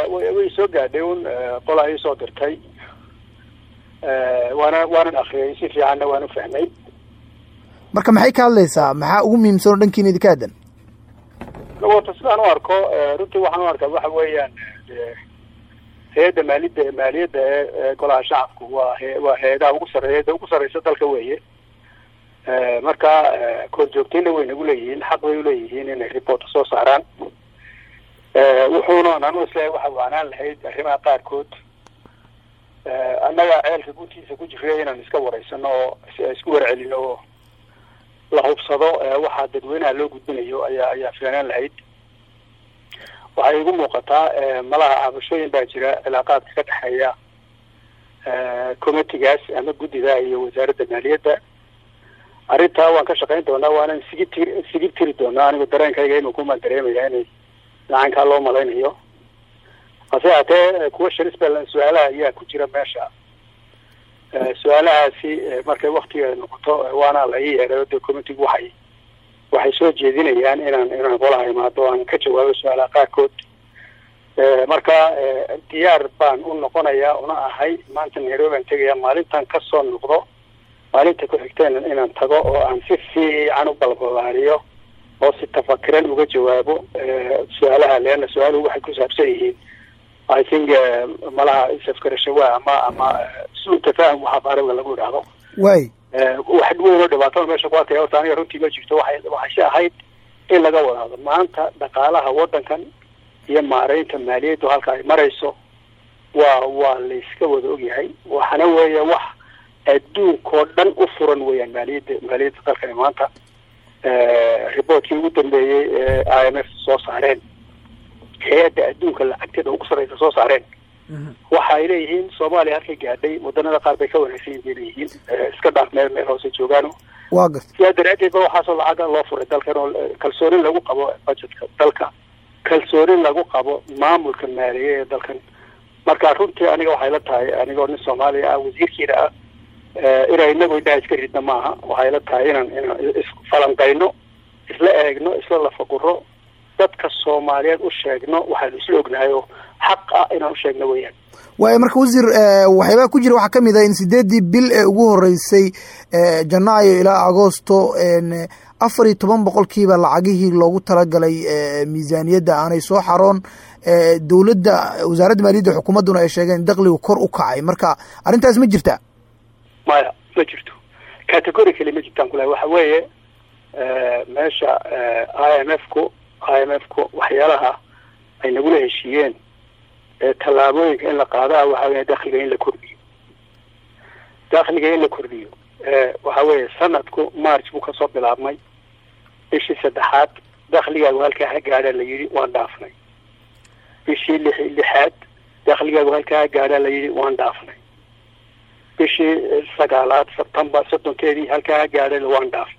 way soo gaadhay un qolaa ii soo dirtay waana waanan akriyay si fiicanna waan u fahmay marka maxay ka hadlaysaa maxaa ugu muhiimsan oo dhankiina idinka aadan wata sidaan u arko runtii waxaan u arkaa waxa weeyaan hay-adda maalida maaliyadda ee golaha shacabku waa he waa hay-adaha ugu sare hay-adda ugu sarreysa dalka weeye marka korjoogtayna way nagu leeyihiin xaq bay uleeyihiin inay report soo saaraan wuxuuna anu isleeyahay waxa waanaan lahayd arrimaha qaarkood annaga ceelka guntiisa ku jiray inaan iska wareysano oo isku warcelino oo la hubsado waxaa dadweynaha loo gudbinayo ayaa ayaa filanaan lahayd waxay igu muuqataa malaha cabashooyin baa jira cilaaqaadka ka dhexeeya committigaas ama guddida iyo wasaaradda maaliyadda arrintaa waan ka shaqayn doonaa waanan sigi tir sigi tiri doonaa anigu dareenkayga inuu kumaan dareemaya inay lacankaa loo malaynayo hase haatee kuwa sharis ba su-aalaha ayaa ku jira meesha su-aalahaasi markay waktiga noqoto waana la ii yeeray de committigu waxay waxay soo jeedinayaan inaan inaan golaha imaado aan ka jawaabo su-aalaha qaarkood marka diyaar baan u noqonayaa una ahay maanta nairobi aan tegaya maalintan kasoo noqdo maalinta ku xigteen inaan tago oo aan si fiican u balbalaariyo oo si tafakiran uga jawaabo su-aalaha leana su-aaluhu waxay ku saabsan yihiin i think malaha isafkarashawa ama ama suu tafaahum waxa qaariga lagu idhaahdo way wax weyn oo dhibaatada meesha ku arkaya horta aniga runtii ma jirto waxay waxayse ahayd in laga wadaado maanta dhaqaalaha waddankan iyo maareynta maaliyaddu halka ay marayso waa waa layska wada ogyahay waxana weeye wax adduunkao dhan u furan weeyaan maaliyadda maaliyadda dalkani maanta reportkii ugu dambeeyey ee i m f soo saareen hay-adda adduunka lacagteeda ugu sarreysa soo saareen waxa ay leeyihiin soomaaliya halkay gaadhay wadanada qaar bay ka wanaagsan yihin bay leeyihiin iska dhaaf meel meel hoose joogaano waa garta sidaa daraadeed ba waxaasoo lacaga loo furay dalkan oo kalsoonin lagu qabo budgetka dalka kalsoonin lagu qabo maamulka maaliye ee dalkan marka runtii aniga waxay la tahay anigoo nin soomaaliya ah wasiirkiina ah inaan inagu indhaha iska ridna maaha waxay la tahay inaan inaan isfalanqayno isla eegno isla lafaguro dadka soomaaliyeed u sheegno waxaanu isla ognahay oo xaq ah inaan usheegno weeyaan waayo marka wasiir waxyaabaa ku jira waxaa kamid ah in sideeddii bil ee ugu horeysay janaayo ilaa agoosto afar iyo toban boqolkiiba lacagihii loogu talagalay miisaaniyadda aanay soo xaroon dowladda wasaaradda maaliyadda xukuumadduna ay sheegeen dakligu kor u kacay marka arrintaas ma jirta maya ma jirto category kali ma jirtaan kulahay waxa weeye meesha i m f ku i m f ku waxyaalaha ay nagula heshiiyeen tallaabooyinka in la qaadaa waxa weya dakliga in la kordhiyo dakliga in la kordhiyo waxa weeye sanadku march buu kasoo bilaabmay bishii saddexaad dakligaagu halkaa ha gaadha la yidhi waan dhaafnay bishii lix lixaad dakligaagu halkaa ha gaadha la yidhi waan dhaafnay bishii sagaalaad sebtembar soddonkeedii halkaa ha gaadha waan dhaafnay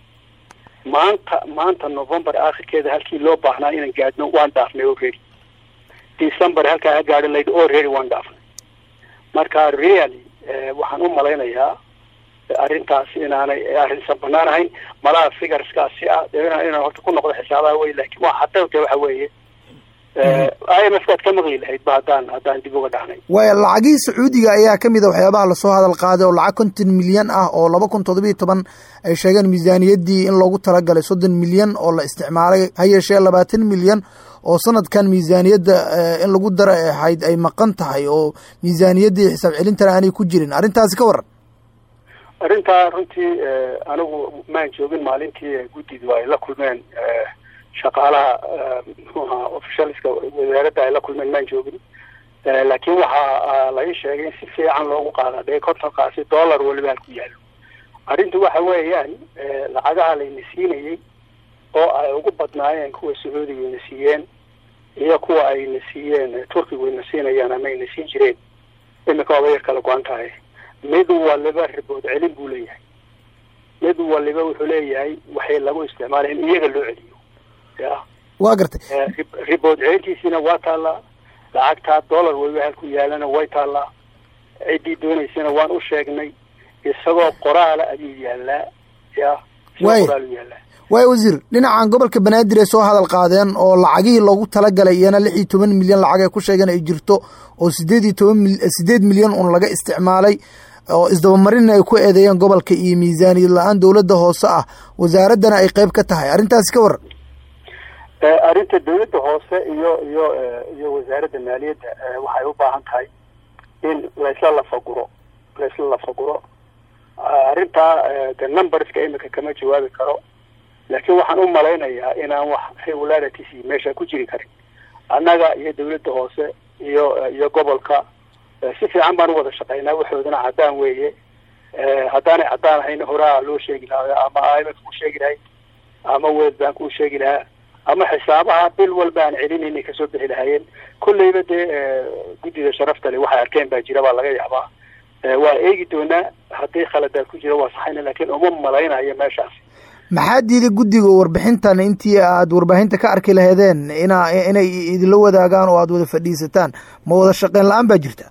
maanta maanta november aakhirkeeda halkii loo baahnaa inaan gaadhno waan dhaafnay already december halkaa ha gaadho laydhi already waan dhaafnay marka really waxaan u malaynayaa arrintaas inaanay arrinsan banaan ahayn malaha figureskaasi ah inaan inaan horta ku noqdo xisaabaha wey laakiin waa hadawta waxa weeye i m f kaad ka maqli lahayd ba haddaan haddaan dib uga dhacnay waaya lacagihii sacuudiga ayaa kamid a waxyaabaha lasoo hadal qaaday oo lacag konton milyan ah oo laba kun toddobiiyo toban ay sheegeen miisaaniyaddii in loogu talagalay soddon milyan oo la isticmaalay ha yeeshee labaatan milyan oo sanadkan miisaaniyadda in lagu dara ay ahayd ay maqan tahay oo miisaaniyaddii xisaab celintana aanay ku jirin arrintaasi ka waran arrintaa runtii anigu maan joogin maalintii guddidu ay la kulmeen shaqaalaha muxuu ahaa officialska wasaaradda ay la kulmeen maan joogin laakiin waxaa la ii sheegay in si fiican loogu qaada dee kontonkaasi dollar weliba halku yaallo arrintu waxa weeyaan lacagaha layna siinayey oo ay ugu badnaayeen kuwa sacuudiga ayna siiyeen iyo kuwa ayna siiyeen turkigu ayna siinayaan ama ayna siin jireen imika waaba yar kala go-an tahay mid waliba ribood celin buu leeyahay mid waliba wuxuu leeyahay waxay lagu isticmaalay in iyaga loo celiyo ya waa gartay ribood celintiisiina waa taallaa lacagtaa dollar weliba halku yaalana way taallaa ciddii doonaysana waan u sheegnay isagoo qoraala ayuu yaalaa ya isagoo qoraal u yaalaa waay wasiir dhinacan gobolka banaadir ay soo hadal qaadeen oo lacagihii loogu talagalay iyana lix iyo toban milyan lacag ay ku sheegeen ay jirto oo sideed iyo toban sideed milyan un laga isticmaalay oo isdabamarinna ay ku eedeeyeen gobolka iyo miisaaniyad la-aan dowladda hoose ah wasaaraddana ay qeyb ka tahay arrintaasi ka waran arrinta dawladda hoose iyo iyo iyo wasaaradda maaliyadda waxay u baahan tahay in laysla lafaguro laysla lafaguro arrintaa de numberska imika kama jawaabi karo laakiin waxaan u malaynayaa inaan wax regularities meesha ku jiri karin annaga iyo dawladda hoose iyo iyo gobolka si fiican baan u wada shaqaynaa waxoodana caddaan weeye haddaanay caddaan ahayna horaa loo sheegi lahaa ama i m f ku sheegi lahay ama world bank uu sheegi lahaa ama xisaabaha bil walba aan celinayna kasoo bixi lahaayeen kolleyba dee guddida sharafta le waxay arkeen baa jira baa laga yaabaa waa eegi doonaa haddii khaladaad ku jira waa saxayna laakiin uma malaynayo meeshaas maxaa diiday guddiga warbixintan intii aad warbaahinta ka arki laheedeen ina inay idinla wadaagaan oo aada wada fadhiisataan ma wada shaqeyn la-aan baa jirta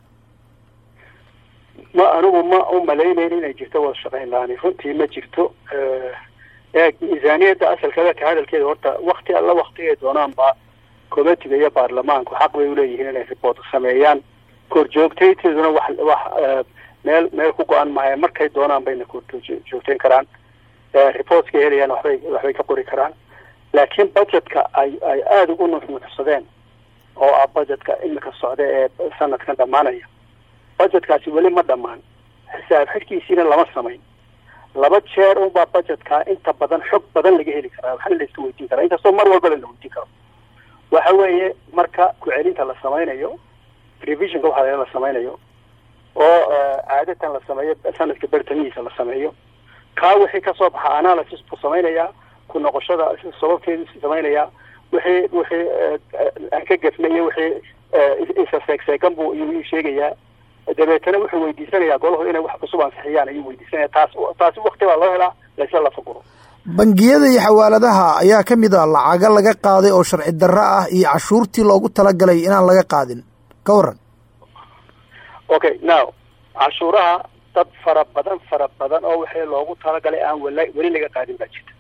ma anigu ma u malaynayn inay jirto wada shaqeyn la-aan runtii ma jirto eeg miisaaniyadda asalkeeda ka hadalkeeda horta wakti alla waktigay doonaanba committiga iyo baarlamaanku xaq bay uleeyihiin inay report sameeyaan korjoogtayteeduna wax wax meel meel ku go-an maayo markay doonaan bayna korjoogteyn karaan reportska helayaan waxbay waxbay ka qori karaan laakiin budgetka ay ay aada ugu nuxnuxsadeen oo ah budgetka imika socda ee sanadkan dhammaanaya budgetkaasi weli ma dhammaan xisaab xidhkiisiina lama samayn laba jeer unbaa budgetka inta badan xog badan laga heli karaa waxna la iska weydiin karaa inkastoo mar walbaba la weydiin karo waxa weeye marka ku-celinta la samaynayo revisionka waxaa la samaynayo oo caadatan la sameeyo sanadka bertamihiisa la sameeyo kaa wixii kasoo baxa analysis buu samaynayaa ku noqoshada sababteedu samaynayaa wixii wixii aan ka gefnayo wixii isa seegseegan buu iyuu sheegayaa dabeetana wuxuu weydiisanayaa golahu inay wax cusub ansixiyaan ayuu weydiisanaya taas taasi wakti baa loo helaa laysla lafaguro bangiyada iyo xawaaladaha ayaa ka mid a lacaga laga qaaday oo sharci darro ah iyo cashuurtii loogu talagalay inaan laga qaadin ka waran okay now cashuuraha dad fara badan fara badan oo wixii loogu talagalay aan wala weli laga qaadin baa jirta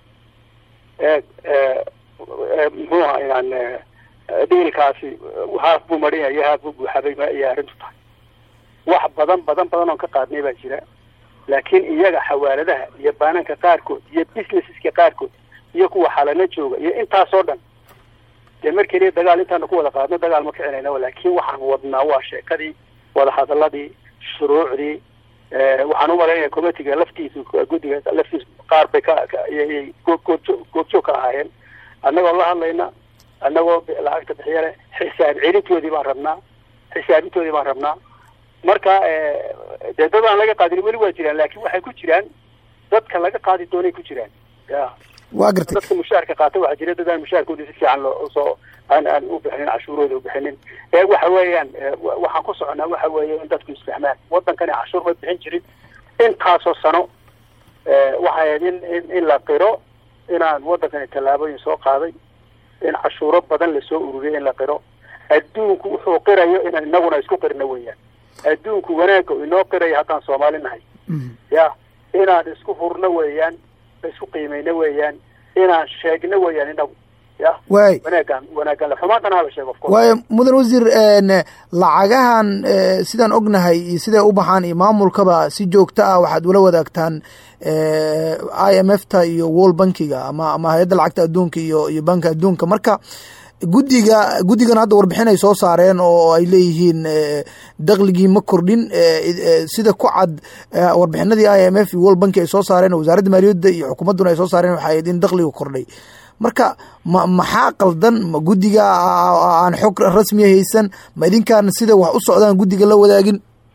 muxuu aha yan dhiilkaasi haaf buu marinayo haaf buu buuxabay ayay arrintu tahay wax badan badan badan oon ka qaadnay baa jira laakiin iyaga xawaaladaha iyo baananka qaarkood iyo businesseska qaarkood iyo kuwa xalana jooga iyo intaasoo dhan dee mar keliya dagaal intaanu ku wada qaadno dagaal ma kicinayna laakiin waxaan wadnaa waa sheekadii wadahadaladii shuruucdii waxaan umalaynaya committiga laftiisu guddiga laftiisu qaar bay ka goobjoog ka ahaayeen annagoo la hadlayna annagoo lacagta bixiyale xisaab celintoodii baan rabnaa xisaabintoodii baan rabnaa marka dee dad aan laga qaadin weli waa jiraan laakin waxay ku jiraan dadka laga qaadi doonay ku jiraan ya wa gartay dadka mushaarka qaata waxaa jira dad aan mushaarkoodi si fiican loo soo aan aan u bixinin cashuurooda u bixinin ee waxa weeyaan waxaan ku soconaa waxa weeye in dadku isfahmaan wadankani cashuur ma bixin jirin intaasoo sano waxay ahayd in in in la qiro inaan wadankani tallaabooyin soo qaaday in cashuuro badan lasoo ururiyo in la qiro adduunku wuxuu qirayo inaan inaguna isku qirno weeyaan adduunku wanaagga inoo qirayo haddaan soomaali nahay ya inaan isku hurno weeyaan isku qiimayno weeyaan inaan sheegno weeyaan inagu ya waay wanaagaan wanaagaan xumaantana hala sheego waayo mudan wasiir lacagahan sidaan ognahay iyo siday u baxaan iyo maamulkaba si joogto ah waxaad ula wadaagtaan i m f ta iyo world bankiga ama ama hay-adda lacagta adduunka iyo iyo banka adduunka marka guddiga guddigan hadda warbixin ay soo saareen oo ay leeyihiin dakligii ma kordhin sida ku cad warbixinadii i m f iyo world banki ay soo saareen wasaaradda maaliyadda iyo xukuumadduna ay soo saareen waxay ahayd in dakliga kordhay marka ma maxaa qaldan ma guddiga aan xog rasmiya haysan ma idinkaan sida wax u socdaan guddiga la wadaagin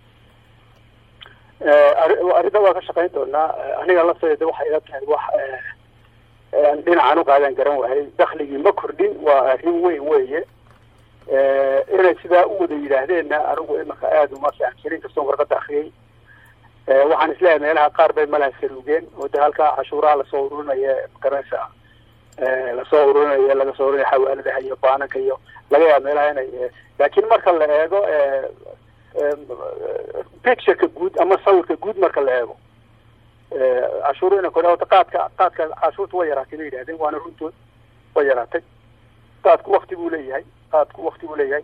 arrinta waa ka shaqayn doonaa aniga lafteeda waxay ila tahay wax dhinacan uqaadan garan waayay dakligii ma kordhin waa arrin weyn weeye inay sidaa u wada yidhaahdeenna anigu imaka aada uma fahamsanin kastoon warqada akriyay waxaan isleeyahay meelaha qaar bay malaha saruugeen oo de halkaa cashuuraha lasoo ururinaya magaranaysa lasoo ururinaya laga soo ururinaya xawaaladaha iyo baananka iyo laga yaaba meelaha inay laakiin marka la eego pictureka guud ama sawirka guud marka la eego cashuuru ina kordha horta qaadka qaadka cashuurta way yaraatay bay yidhahdeen waana runtood way yaraatay qaadku wakti buu leeyahay qaadku wakti buu leeyahay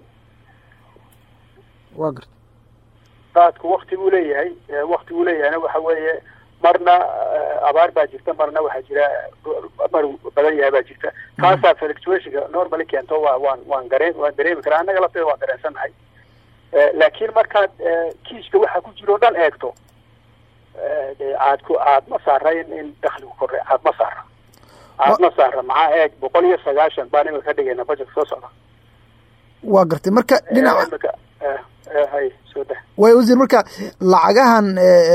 wa garta qaadku wakti buu leeyahay wakti buu leeyahayna waxa weeye marna abaar baa jirta marna waxaa jira mar badan yahay baa jirta taasaa fluctuationka normally keento waa waan waan gareen waan dareemi karaa annaga lafteeda waan dareensannahay laakiin markaad kiiska waxa ku jiro o dhan eegto caadku caad ma saara in in dakligu kordhay caad ma saara caad ma saara maxaa eeg boqol iyo sagaashan baan imika ka dhigayna budgetka soo socda waa gartay marka dhinaca hay soo da way wasiir marka lacagahan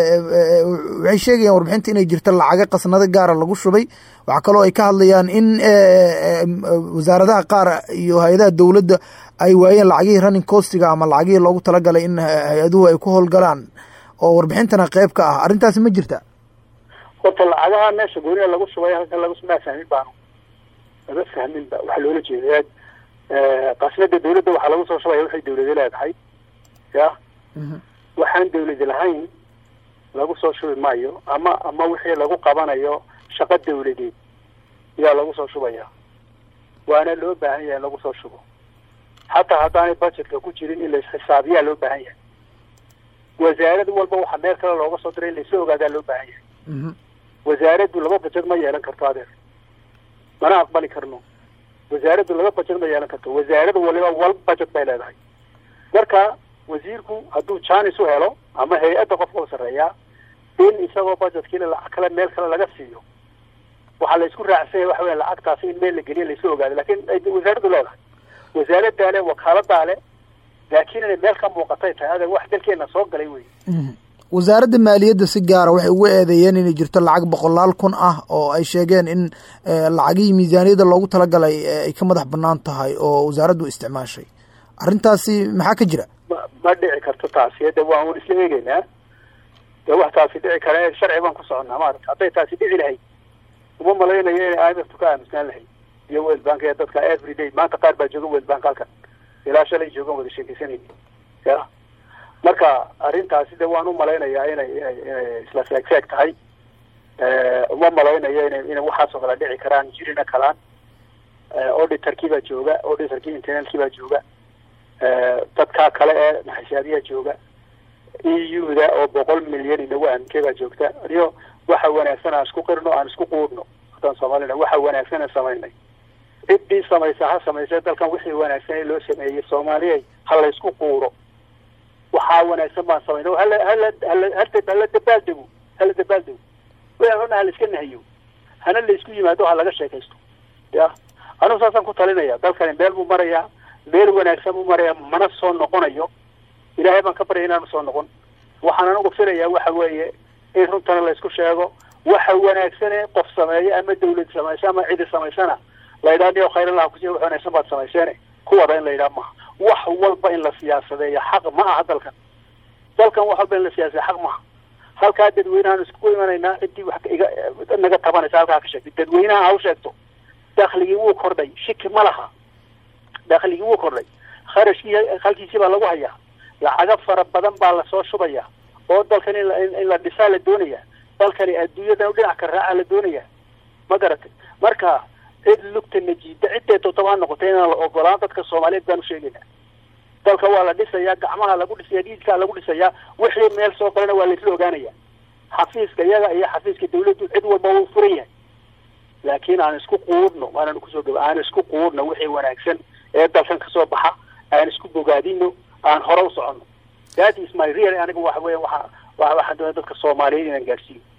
waxay sheegayaan warbixinta inay jirto lacaga qasnado gaara lagu shubay waxaa kaloo ay ka hadlayaan in wasaaradaha qaar iyo hay-adaha dowladda ay waayeen lacagihii running costiga ama lacagihii loogu talagalay in hay-aduhu ay ku howlgalaan oo warbixintana qeyb ka ah arrintaasi ma jirta horta lacagaha meesha gooniya lagu shubay halkan lagu maa fahmin baanu lama fahmin ba waxaa loola jeeda qasnada dawladda waxaa lagu soo shubaya waxay dawladi leedahay ya waxaan dawladi lahayn lagu soo shubi maayo ama ama wixii lagu qabanayo shaqo dawladeed yaa lagu soo shubaya waana loo baahan yahay in lagu soo shubo xataa haddaanay budgetka ku jirin in laisxisaabiyaa loo baahan yahay wasaarad walba waxaa meel kale looga soo diray in laisla ogaadaa loo baahan yahay wasaaraddu laba budget ma yeelan karto adeer mana aqbali karno wasaaraddu laba budget ma yeelan karto wasaarada waliba wal budget bay leedahay marka wasiirku hadduu janis u helo ama hay-adda qofka u sarreeyaa in isagoo budgetkii lacag kale meel kale laga siiyo waxaa la isku raacsanya waxa weya lacagtaasi in meel la geliya laisla ogaado lakin wasaaraddu leedahay wasaaradaa le wakaaladaa le laakiin inay meel ka muuqatay tahay adeeg wax dalkeena soo galay wey wasaaradda maaliyadda si gaara waxay ugu eedeeyeen inay jirto lacag boqolaal kun ah oo ay sheegeen in lacagihii miisaaniyadda loogu talagalay ay ka madax banaan tahay oo wasaaraddu isticmaashay arrintaasi maxaa ka jira ma ma dhici karto taasi de waan un isla eegeynaa de wax taasi dhici kara sharci baan ku soconnaa maarata hadday taasi dhici lahayd uma malaynayo inay i m f tu ka aamusnaan lahayd iyo world bank ee dadka every day maanta qaar baa jooga world bank halkan ilaa shalay joogan wada sheekeysanayni ya marka arrintaasi de waan u malaynayaa inay inay inay isla feeg feeg tahay uma malaynayo ina ina waxaasoo kale dhici karaan jirina kalaan auditorkii baa jooga auditorkii internalkii baa jooga dadkaa kale ee maxishaabiyaa jooga e u da oo boqol milyan inagu aaminke baa joogta iyo waxa wanaagsan aan isku qirno aan isku quudhno haddaan soomaalina waxa wanaagsan aan samaynay ciddii samaysa ha samaysa dalkan wixii wanaagsan ee loo sameeyey soomaaliya ha la isku quuro waxaa wanaagsan baan samayna hala hala hala hala dabaaldego hala dabaaldego wixii xuna hala iska nahiyo hana la isku yimaado ha laga sheekaysto ya anugu saasaan ku talinaya dalkani meel buu marayaa meel wanaagsan buu marayaa mana soo noqonayo ilaahay baan ka baryay inaanu soo noqon waxaan anigu filayaa waxa weeye in runtana la isku sheego waxa wanaagsane qof sameeyo ama dawlad samayso ama cidi samaysana la yidhaha niyo khayrallaha kusi wax wanaagsan baad samayseene kuwada in la yidhaha maha wax walba in la siyaasadeeyo xaq ma aha dalkan dalkan wax walba in la siyaasadeyo xaq maha halkaa dadweynehaan iskugu imanaynaa ciddii wax iga naga tabanaysa halkaa ka sheegtay dadweynaha ha u sheegto dakligii wuu kordhay shiki ma laha dakligii wuu kordhay kharashkii halkiisii baa lagu hayaa lacago fara badan baa lasoo shubaya oo dalkan in in la dhisaa la doonaya dalkani adduunyadan dhinac ka raaca la doonaya ma garatay marka cid lugta najiida ciddee todoba ha noqotay inaan la ogolaan dadka soomaaliyeed baan usheegayna dalka waa la dhisayaa gacmaha lagu dhisaya dhiidkaa lagu dhisayaa wixii meel soo galana waa laisla ogaanaya xafiiska iyaga iyo xafiiska dawladdu cid walba wuu furan yahay laakiin aan isku quudhno waanaan kusoo gaba aan isku quudhno wixii wanaagsan ee dalkan kasoo baxa aan isku bogaadino aan hore u soconno that is my real aniga waxa weya waxa waxaan doonaya dadka soomaaliyeed inaan gaadhsiiyo